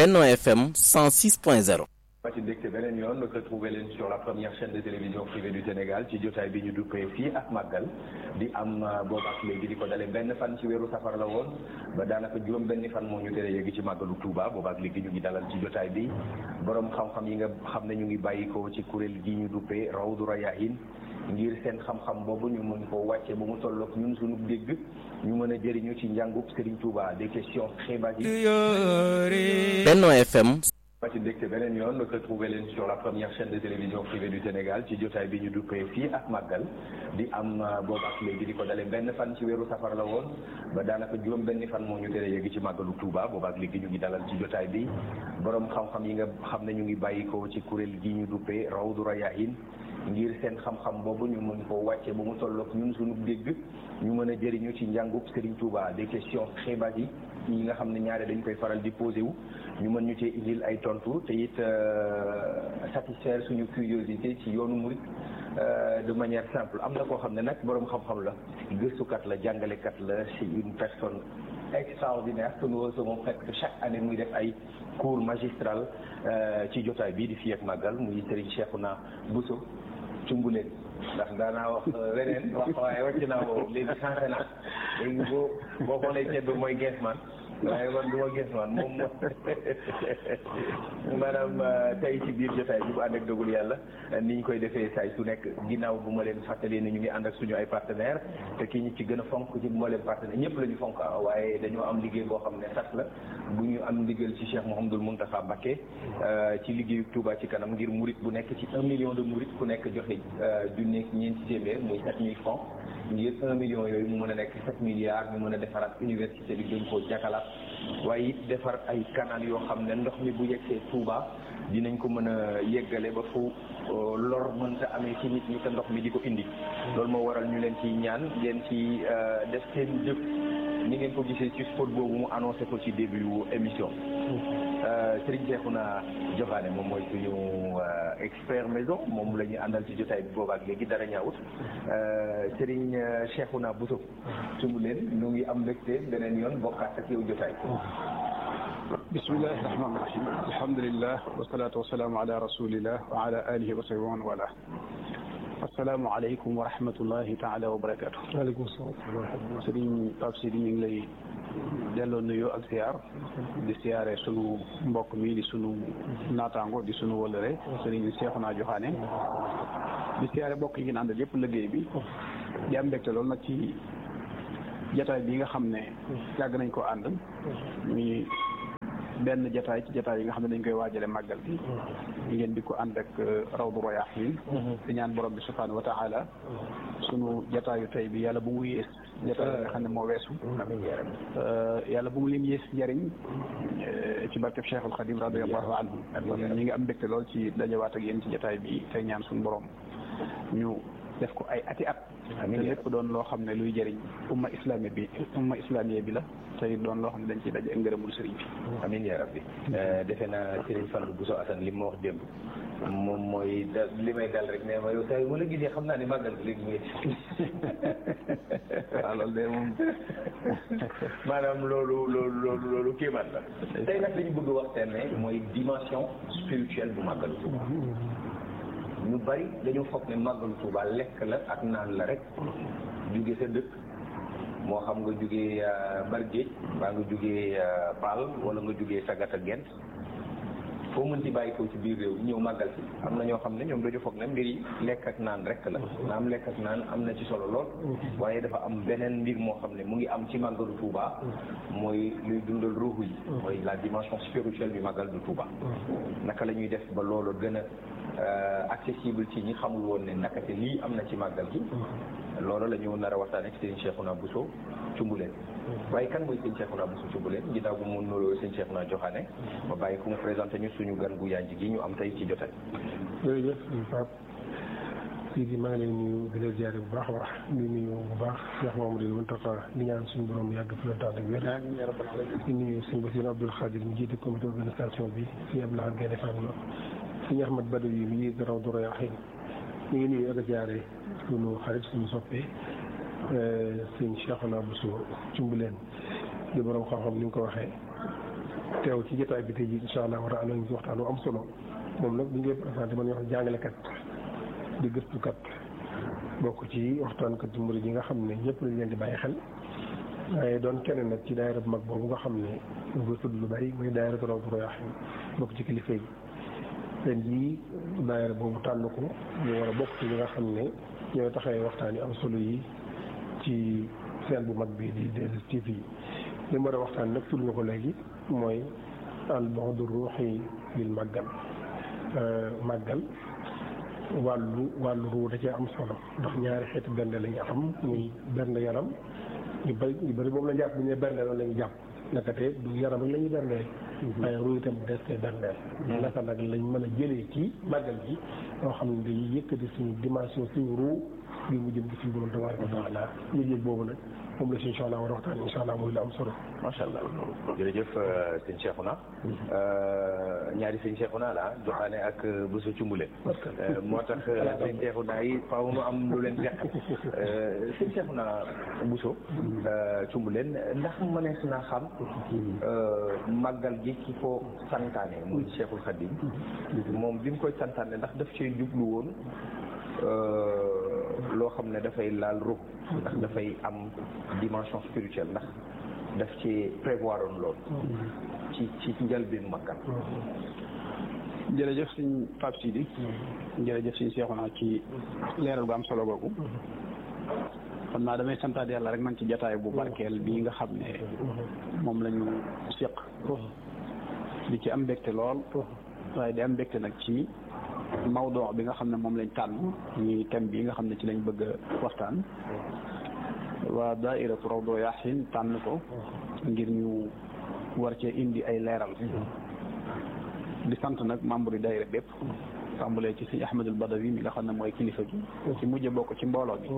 Benno FM 106.0 ma ci dégte beneen yoon retrouvé leen sur la première chaîne de télévision privée du Sénégal ci jotaay bi ñu duppee fii ak màggal di am boobu ak léegi di ko dale benn fan ci weeru safar la woon ba daanaka juróom benn fan moo ñu tere yegg ci màggalu Touba boobu ak léegi ñu ngi dalal ci jotaay bi borom xam-xam yi nga xam ne ñu ngi bàyyikoo ci kuréel gi ñu duppee Rawdu Rayaahin ngir seen xam-xam boobu ñu mën ko wàcce ba mu tolloog ñun suñu dégg ñu mën a jëriñu ci njàngub Serigne Touba des questions xibaar yi Benno FM ma ci dégte beneen yoon retrouvé leen sur la première chaîne de télévision privée du Sénégal ci jotaay bi ñu duppee fii ak màggal di am boobu ak léegi di ko dale benn fan ci weeru safar la woon ba daanaka juróom benn fan moo ñu tere yegg ci màggalu Touba boobu ak léegi ñu ngi dalal ci jotaay bi borom xam-xam yi nga xam ne ñu ngi bàyyikoo ci kuréel gi ñu duppee Rawdu Rayaahin ngir seen xam-xam boobu ñu mën ko wàcce ba mu tolloog ñun suñu dégg ñu mën a jëriñu ci njàngub Serigne Touba des questions xibaar yi yi nga xam ne ñaare dañ koy faral di posé wu ñu mën ñu cee indil ay tontu te it satisfaire suñu curiosité ci yoonu murit de manière simple am na koo xam ne nag boroom xam-xam la gëstukat la jàngalekat la c'est une personne extraordinaire que nous recevons presque chaque année muy def ay cours magistral ci jotaay bii di fii ak màggal muy Serigne Cheikhouna Bousso cumbuleen ndax daanaa wax leneen wax waaye wàcc naa boobu léegi changé naa léegi boo boo xoolee ceeb bi mooy gees man waaye man du ma gis man moom moom maanaam tey ci biir jotaay bi bu ànd ak dogul yàlla ni ñu koy defee saay su nekk ginnaaw bu ma leen fàttalee ne ñu ngi ànd ak suñu ay partenaires te kii ñu ci gën a fonk ci moo leen partenaire ñëpp la ñu fonk waaye dañoo am liggéey boo xam ne sax la bu ñu am ndigal ci Cheikh Mouhamadoul Mountakha Mbacké ci liggéeyu Touba ci kanam ngir murit bu nekk ci un million de murit ku nekk joxe junni ñeenti téeméer muy sept mille francs ngir un million yooyu mu mën a nekk sept milliards ñu mën a defaraat université bi gën koo jakalaat waaye it defar ay canal yoo xam ne ndox mi bu yegsee Touba dinañ ko mën a yeggale ba fu lor mënta amee ci nit ñi te ndox mi di ko indi loolu moo waral ñu leen ci ñaan ngeen ci def seen jëf ni ngeen ko gisee ci spot boobu mu annoncé ko ci début émission Serigne Cheikhouna Joxaane moom mooy suñu expert maison moom la ñu àndal ci jotaay bi boobaak léegi dara ñaawut Serigne Cheikhouna Bousso sumb leen ñu ngi am mbégte beneen yoon bokkaat ak yow jotaay bismillahi rahmaani rahim alhamdulillah wasalaatu wasalaamu ala rasulillah wa ala alihi wa sahbihi wa man wala assalaamu aleykum wa rahmatullahi taala wa barakatu waaleykum salaam Serigne Pape Sidi ñu ngi lay delloo nuyoo ak siyaar di siyaare sunu mbokk mi di sunu naataango di sunu wëlëre Serigne Cheikhouna Joxaane di siyaare mbokk yi ngeen àndal yëpp liggéey bi di am mbégte loolu nag ci jataay bi nga xam ne yàgg nañ ko ànd muy benn jataay ci jataay yi nga xam ne dañ koy waajale màggal bi ngeen di ko ànd ak Rawdu Rayaahin di ñaan borom bi subhaanahu wa taala sunu jataayu tey bi yàlla bu mu yées jataay nga xam ne moo weesu yàlla bu mu lim yées njariñ ci barkeb Cheikhul Xadim radiyallahu anhu ñi ngi am mbégte lool ci dajawaat ak yéen ci jataay bi tey ñaan suñu borom ñu def ko ay ati at te lépp doon loo xam ne luy jëriñ umma islami bi umma islamiyé bi la te doon loo xam ne dañ ciy daje ngërëmul sëriñ bi amiin yaa rabbi defe naa Serigne Fallou Bousso Assane li ma wax démb moom mooy da li may dal rek ne ma yow saa wala gisee xam naa ne màggal bi léegi mu waaw loolu de moom maanaam loolu loolu loolu loolu kéemaan la tey nag dañu bëgg waxtaanee mooy dimension spirituelle bu màggalu Tuuba ñu bari dañu foog ne màggalu Tuuba lekk la ak naan la rek jóge sa dëkk moo xam nga jógee Bargéej mbaa nga jógee Paal wala nga jógee Sagata Gent foo mën ci bàyyi ko ci biir réew ñëw màggal si am na ñoo xam ne ñoom dañu foog ne mbir yi lekk ak naan rek la naam lekk ak naan am na ci solo lool waaye dafa am beneen mbir moo xam ne mu ngi am ci màggalu Tuuba mooy luy dundal ruuxu yi mooy la dimension spirituelle du màggal du Tuuba naka la ñuy def ba loolu gën a accessible ci ñi xamul woon ne naka te lii am na ci màggal gi loolu la ñu nar a waxtaan ak Serigne Cheikhouna Bousso Cumbuleen waaye kan mooy Serigne Cheikhouna Bousso Cumbuleen ginnaaw bu mu nuyoo Serigne Cheikhouna Joxaane ma bàyyi ku mu présenté ñu suñu gan gu yaay gi ñu am tey ci jotaay. jërëjëf Pape Sidi maa ngi leen nuyu di leen ziare bu baax a baax di nuyu bu baax Cheikh Mamadou Mountakha di ñaan suñu borom yàgg fi la tax ak wér di nuyu suñu Bassirou Abdoul Khadir mu jiite comité organisation bi suñu Abdoulaye Gaynde Fatma suñu Ahmad Badou yi mu ngi Rawdu Rayaahin ñu ngi nuyu ak ziare suñu xarit suñu soppee sëñ Cheikhouna Bousso Cumbuleen di borom xam-xam ni nga ko waxee teew ci jotaay bi tey jii incha allah war a ànd ci waxtaan wu am solo moom nag bu ñu koy présenté man ñu wax jàngalekat di gëstukat bokk ci waxtaankat ci murid yi nga xam ne ñëpp lañ leen di bàyyi xel waaye doon kenn nag ci daayira bu mag boobu nga xam ne ñu koy tudd lu bari muy daayira Rawdu Rayaahiin bokk ci kilifa yi ren jii daayira boobu tànn ko ñu war a bokk ci ñi nga xam ne ñooy taxawee waxtaan yi am solo yi ci seen bu mag bi di 2STV yi li mu war a waxtaan nag tudd nga ko léegi mooy al bu'du ruuhi bil màggal màggal wàllu wàllu ruu da cee am solo ndax ñaari xeeti bernde la ñu am muy bernde yaram ñu bëri ñu bëri moom la jàpp bu ñu nee bernde loolu la ñu jàpp nakate du yaram rek la ñuy berndeel waaye ruu itam des koy berndeel naka nag lañ mën a jëlee ci màggal gi loo xam ne day yëkkati suñu dimension suñu ruu bi mu jëm ci suñu borom tabaaraka wa taala yëg-yëg boobu nag moom la si incha allah war a waxtaan incha allah mooy la am solo macha allah jërëjëf sëñ Cheikhouna ñaari sëñ Cheikhouna la joxaane ak Bousso Cumbule moo tax sëñ Cheikhouna yi faaw nu am lu leen jeq sëñ Cheikhouna Bousso Cumbuleen ndax mënees naa xam màggal gi ki ko santaane muy Cheikhul Khadim moom bi mu koy santaane ndax daf cee jublu woon loo xam ne dafay laal ruux ndax dafay am dimension spirituelle ndax daf ci prévoir oon loolu ci ci njëlbéen màggal jërëjëf suñ Pape Sidi jërëjëf suñ Seexuna ci leeral gu am solo googu xam naa damay santaat yàlla rek man ci jataay bu barkeel bii nga xam ne moom la ñu séq di ci am mbégte lool waaye di am mbégte nag ci mawdoo bi nga xam ne moom lañ tànn ñi thème bi nga xam ne ci lañ bëgg a waxtaan waa daairatu Rawdu Rayaahiin tànn ko ngir ñu war cee indi ay leeral di sant nag membre yi daayira bépp tàmbalee ci sëñ Ahmadul Badawi mi nga xam ne mooy kilifa gi ci mujj bokk ci mbooloo bi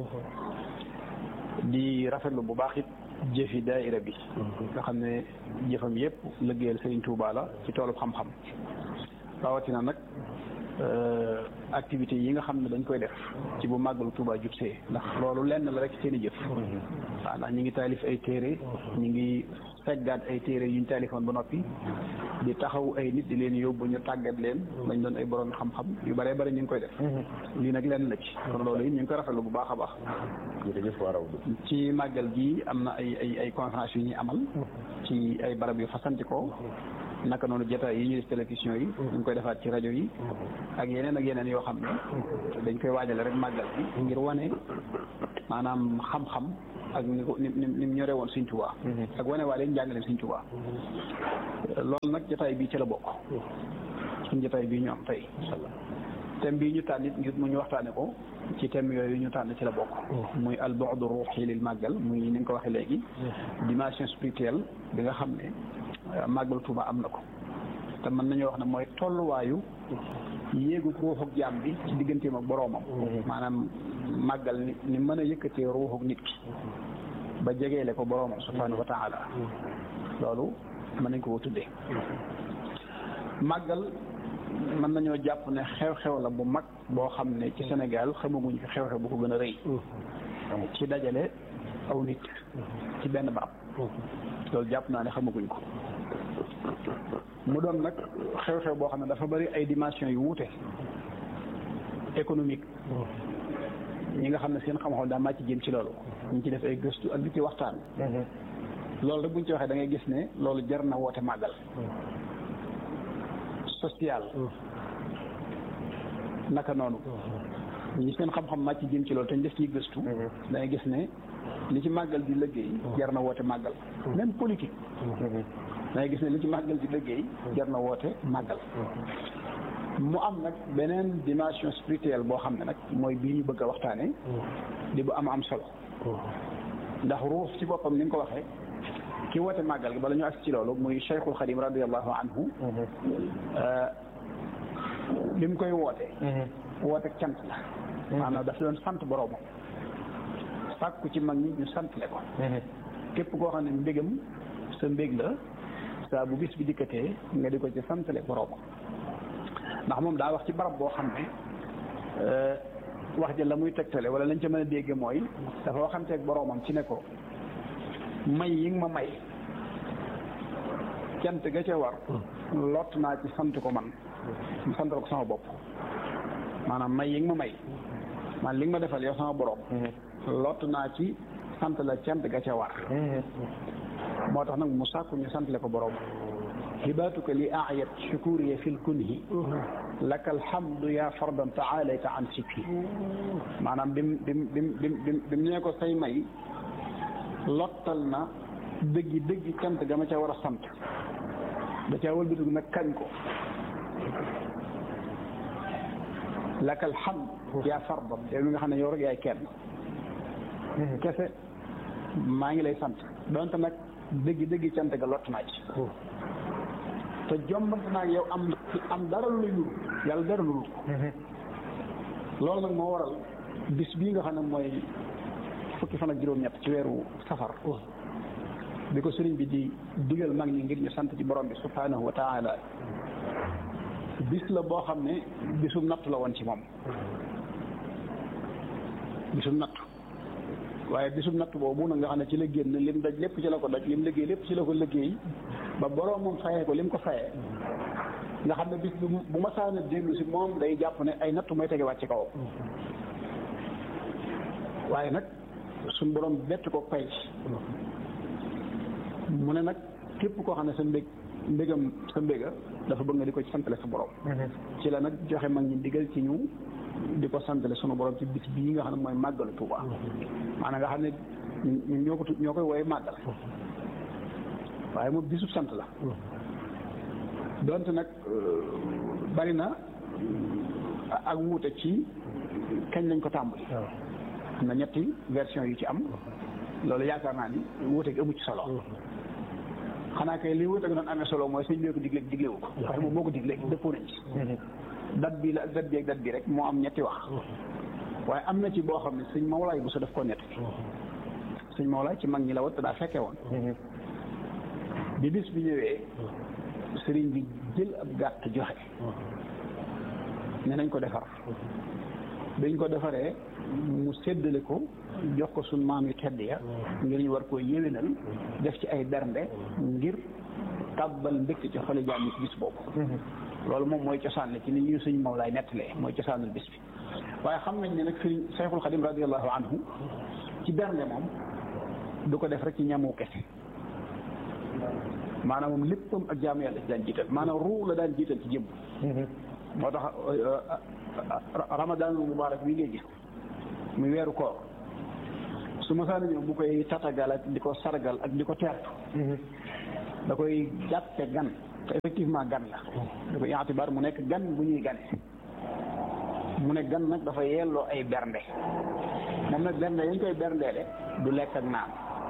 di rafetlu bu baax it jëfi daayira bi nga xam ne jëfam yépp liggéeyal Sëriñ Tuubaa la ci toolub xam-xam rawatina nag activités yi nga xam ne dañ koy def ci bu màggalu Tuubaa jub see ndax loolu lenn la rek seen i jëf waaw ndax ñi ngi taalif ay téere ñi ngi seggaat ay téere yuñ taalifoon ba noppi di taxaw ay nit di leen yóbbu ñu tàggat leen dañ doon ay borom xam-xam yu bëree bëri ñu ngi koy def lii nag lenn la ci kon loolu it ñu ngi koy rafetlu bu baax a baax jërëjëf waa Rawdu ci màggal gi am na ay ay ay conférence yu ñuy amal ci ay barab yu fasantikoo naka noonu jotaay yi ñuy def télévision yi ñu ngi koy defaat ci rajo yi ak yeneen ak yeneen yoo xam ne dañ koy waajale rek màggal bi ngir wane maanaam xam-xam ak ni ko ni ni ñore woon Sëñ Tuubaa ak wane waa leen njàngaleem Sëñ Tuubaa loolu nag jotaay bii ci la bokk suñ jotaay bii ñu am tey inshallah thème bii ñu tànn it ngir mu ñu waxtaane ko ci thème yooyu ñu tànn ci la bokk muy al bu'du ruuhi lil màggal muy ni nga ko waxee léegi dimension spirituelle bi nga xam ne màggal Tuuba am na ko te mën nañoo wax ne mooy tolluwaayu yéegu ruuxuk jaam bi ci digganteem ak boroomam maanaam màggal ni ni mën a yëkkatee ruuxuk nit ki ba jegeele ko boroomam subhaanahu wa taala loolu mën nañ ko ko tuddee màggal mën nañoo jàpp ne xew-xew la bu mag boo xam ne ci Sénégal xamaguñ fi xew-xew bu ko gën a rëy ci dajale aw nit ci benn baab loolu jàpp naa ne xamaguñ ko mu doon nag xew-xew boo xam ne dafa bari ay dimension yu wuute économique ñi nga xam ne seen xam-xam daa màcc jëm ci loolu ñu ci def ay gëstu ak di ci waxtaan loolu rek buñ ci waxee da ngay gis ne loolu jar na woote màggal social naka noonu ñi seen xam-xam màcc jëm ci loolu te ñu def ciy gëstu da ngay gis ne li ci màggal di liggéey jar na woote màggal même politique da ngay gis ne li ci màggal di liggéey jar na woote màggal mu am nag beneen dimension spirituelle boo xam ne nag mooy bii ñu bëgg a waxtaane di bu am am solo ndax ruux ci boppam ni nga ko waxee ki woote màggal gi bala ñu agsi ci loolu muy Cheikhul Xadim radiallahu anhu li mu koy woote woote cant la maanaam daf doon sant boroomam sàkku ci mag ñi ñu santle ko képp koo xam ne mbégam sa mbég la saa bu bis bi dikkatee nga di ko ci santale boroomam ndax moom daa wax ci barab boo xam ne wax ja la muy tegtale wala lañ ca mën a dégge mooy dafa waxanteeg boroomam ci ne ko may yi nga ma may cant ga ca war lott naa ci sant ko man santal ko sama bopp maanaam may yi nga ma may man li nga ma defal yow sama borom lott naa ci sant la cant ga ca war moo tax nag mu sàkku ñu sant le ko borom hibaatuka li ayat shukuriya fil kunhi laka alhamdu ya fardan taalayta an sikki maanaam bim bim bim bim bim bim nee ko say may lottal na dëggi dëggi cant ga ma ca war a sant da caa wëlbatiku nag kañ ko laka alhamd ya fardan yow mi nga xam ne yow rek yaay kenn kese maa ngi lay sant donte nag dëggi dëggi cant ga lott naa ci te jombante naa yow am am dara lu lay yàlla dara lu loolu nag moo waral bis bii nga xam ne mooy fukki fan ak juróom-ñett ci weeru safar bi ko sëriñ bi di digal mag ñi ngir ñu sant ci borom bi subhanahu wa taala bis la boo xam ne bisum nattu la woon ci moom bisum nattu waaye bisum nattu boobu nag nga xam ne ci la génn lim daj lépp ci la ko daj lim liggéey lépp ci la ko liggéey ba borom moom fayee ko lim ko fayee nga xam ne bis bu bu ma saana dellu si moom day jàpp ne ay nattu may tegewaat ci kawam waaye nag suñ borom bett ko pay mu ne nag képp koo xam ne sa mbég mbégam sa mbéga dafa bëgg nga di ko ci santale sa borom ci la nag joxe mag ñi digal ci ñu di ko santale sunu borom ci bis bii nga xam ne mooy màggalu Tuuba maanaam nga xam ne ñun ñoo ko ñoo koy wooye màggal waaye moom bisub sant la donte nag bari na ak wuute ci kañ lañ ko tàmbali am na ñetti version yu ci am loolu yaakaar naa ni wuute gi amu ci solo xanaa kay li wuute gi doon amee solo mooy sëñ bi ko digle diglewu ko waaye moom moo ko digle dëppoo nañ ci dat bi la ak dat bi ak dat bi rek moo am ñetti wax waaye am na ci boo xam ne sëñ Mawlaay bu sa def ko nett sëñ Mawlaay ci mag ñi la wat te daa fekkee woon bi bis bi ñëwee sëriñ bi jël ab gàtt joxe ne nañ ko defar dañ ko defaree mu séddale ko jox ko suñ maam yu tedd ya ngir ñu war koo yéwénal def ci ay bernde ngir tàbbal mbégte ci xoli jaam yi ci bis boobu loolu moom mooy cosaan la ci ni ñu suñ Mawlaay nettalee mooy cosaanul bis bi waaye xam nañ ne nag sëriñ Sayxul Xadim radiallahu anhu ci bernde moom du ko def rek ci ñamu kese maanaam moom léppam ak jaamu yàlla ci daan jiital maanaam ruu la daan jiital ci jëmm moo tax ramadaanul mubaarak bii ngay gis muy weeru koor su ma saa ñëw bu koy tatagal ak di ko sargal ak di ko teertu da koy jàppe gan te effectivement gan la da koy yaatibaar mu nekk gan bu ñuy gane mu ne gan nag dafa yelloo ay bernde moom nag bernde yañ koy berndeele du lekk ak naan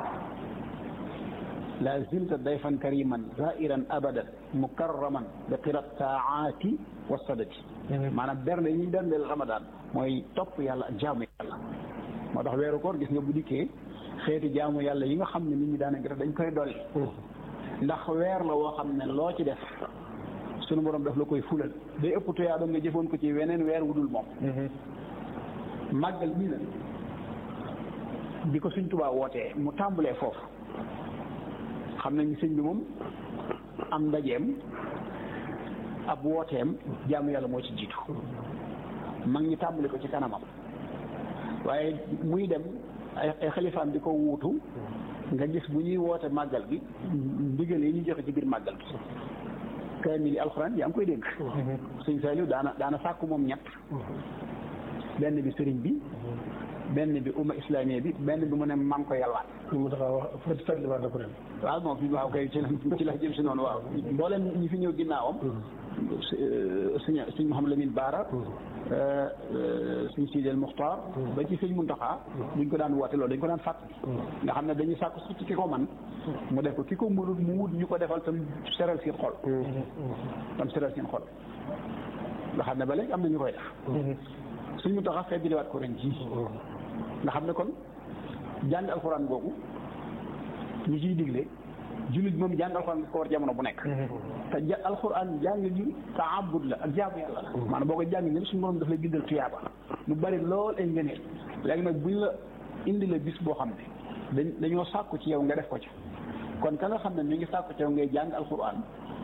la zilta dayfan kariman zairan abadan mukarraman bi qirat saati wa sadati maanaam bernde yi ñuy berndeel ramadan mooy topp yàlla ak jaamu yàlla moo tax weeru koor gis nga bu dikkee xeeti jaamu yàlla yi nga xam ne nit ñi daanaka def dañ koy dolli ndax weer la woo xam ne loo ci def sunu borom daf la koy fulal day ëpp tuyaa ba nga jëfoon ko ci weneen weer wudul moom màggal bii nag bi ko suñ tubaa wootee mu tàmbalee foofu xam nañ sëñ bi moom am ndajeem ab wooteem jaamu yàlla moo ci jiitu mag ñi tàmbali ko ci kanamam waaye muy dem ay ay xalifaam di ko wuutu nga gis bu ñuy woote màggal gi ndigal yi ñu joxe ci biir màggal gi kaamil yi alxuraan yaa ngi koy dégg sëñ Saliou daana daana sàkku moom ñett benn bi sëriñ bi benn bi umma islamiya bi benn bi mu ne maa ngi ko yalwaat mu tax a wax fët fàttaliwaat na ko ren. waaw moom fi waaw kay ci la ci la jëm si noonu waaw mboolem ñi fi ñëw ginnaawam sëñ sëñ Mouhamed Lamine Baara sëñ Sidel Muxtaar ba ci sëñ Muntaxa buñ ko daan woote loolu dañ ko daan fàttali nga xam ne dañuy sàkku ci ki ko man mu def ko ki ko mënut mu wut ñu ko defal tam seral seen xol tam seral seen xol nga xam ne ba léegi am na ñu koy def sëñ Muntaxa feddiliwaat ko ren ji nga xam ne kon jàng alxuraan boobu ñu ciy digle jullit moom jàng alxuraan ko war jamono bu nekk te ja alxuraan jàng ji taabud la ak jaamu yàlla la maanaam boo ko jàng ñëpp suñu borom daf lay bindal tuyaaba lu bari lool ay ngëneel léegi nag buñ la indi la bis boo xam ne dañ dañoo sàkku ci yow nga def ko ci kon ka nga xam ne mi ngi sàkku ci yow ngay jàng alquran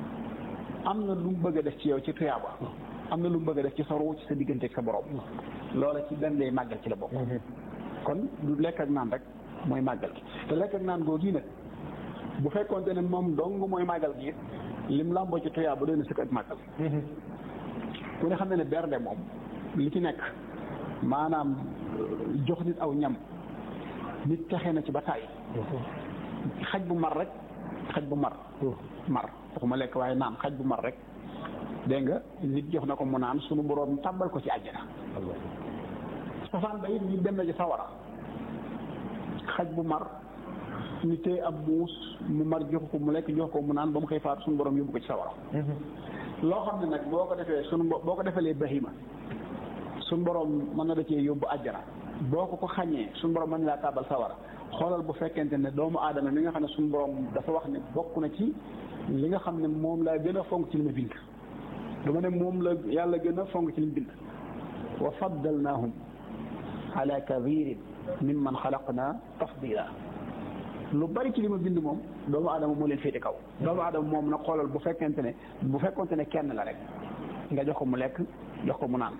am na lu mu bëgg a def ci yow ci tuyaaba am na lu mu bëgg a def ci sa ruu ci sa diggante ak sa borom loola ci benn lay màggal ci la bokk kon du lekk ak naan rek mooy màggal gi te lekk ak naan googu nag bu fekkoonte ne moom dong mooy màggal gi lim làmboo ci tuyaaba doy na sëkk ak màggal ku ne xam ne ne bernde moom li ci nekk maanaam jox nit aw ñam nit texe na ci ba tàyyi xaj bu mar rek xaj bu mar mar waxuma lekk waaye naan xaj bu mar rek dégg nga nit jox na ko mu naan sunu boroom tàmbal ko ci àjjana safaan ba it nit dem na ci sawara xaj bu mar ni tey ab muus mu mar jox ko mu lekk jox ko mu naan ba mu xëy faatu sunu boroom yóbbu ko ci sawara loo xam ne nag boo ko defee sunu boo ko defalee bahima sunu boroom mën na da cee yóbbu àjjana boo ko ko xañee sunu boroom mën na laa tàbbal sawara xoolal bu fekkente ne doomu aadama mi nga xam ne sunu boroom dafa wax ne bokk na ci li nga xam ne moom laa gën a fonk ci li ma bind dama ne moom la yàlla gën a fonk ci li mu bind wa faddalnaahum ala kathirin mimman xalaqna tafdila lu bari ci li ma bind moom doomu aadama moo leen féete kaw doomu aadama moom nag xoolal bu fekkente ne bu fekkonte ne kenn la rek nga jox ko mu lekk jox ko mu naan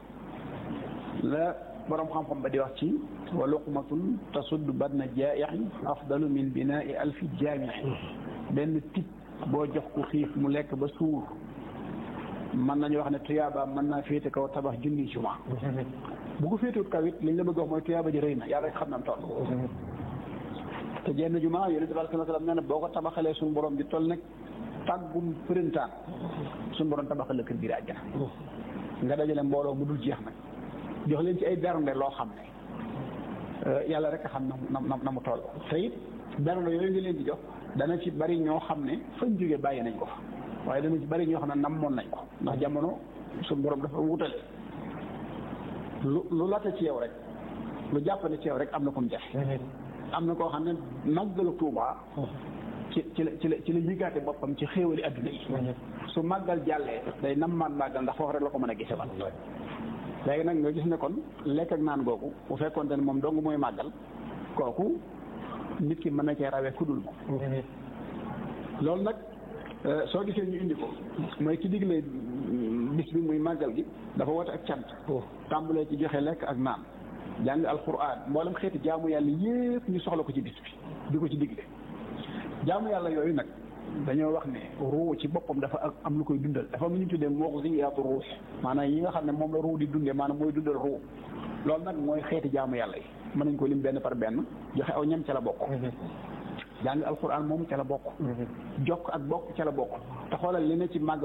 la borom xam-xam ba di wax ci wa luqmatun tasuddu badna jaaixi afdalu min binaai alfi jaamixi benn tip boo jox ko xiif mu lekk ba suur mën nañu wax ne tuyaaba mën naa féete kaw tabax junni juma bu ko féetewut kaw it liñ la bëgg wax mooy tuyaaba ji rëy na yàlla rek xam nam toll te jenn juma yonent bi sallallahu alayhi wa sallam nee na boo ko tabaxalee suñu borom di toll nag tàggum printaan suñu borom tabaxal la kër biir àjjana nga dajale mbooloo mu dul jeex nag jox leen ci ay bernde loo xam ne yàlla rek a xam na na na mu toll te it bernde yooyu nga leen di jox dana ci bari ñoo xam ne fañ jógee bàyyi nañ ko fa waaye dana ci bari ñoo xam ne namoon nañ ko ndax jamono suñu borom dafa wutale lu lu laata ci yow rek lu jàppane ci yow rek am na ko mu def am na koo xam ne màggalu Tuuba ci ci la ci la ci la yëgaate boppam ci xéewali adduna yi su màggal jàllee day nammaan màggal ndax foofu rek la ko mën a gise wat léegi nag nga gis ne kon lekk ak naan googu bu fekkoonte ne moom dong mooy màggal kooku nit ki mën na cee rawee kudul moom loolu nag soo gisee ñu indi ko mooy ki digle bis bi muy màggal gi dafa woote ak cant tàmbalee ci joxe lekk ak naan jàng alquran mboolem xeeti jaamu yàlla yépp ñu soxla ko ci bis bi di ko ci digle jaamu yàlla yooyu nag dañoo wax ne ruu ci boppam dafa am lu koy dundal dafa am lu ñu tuddee mughziyaatu ruux maanaam yi nga xam ne moom la ruu di dundee maanaam mooy dundal ruu loolu nag mooy xeeti jaamu yàlla yi mën nañ ko lim benn par benn joxe aw ñam ca la bokk jàng alquran moom ca la bokk jokk ak bokk ca la bokk te xoolal li ne ci màgg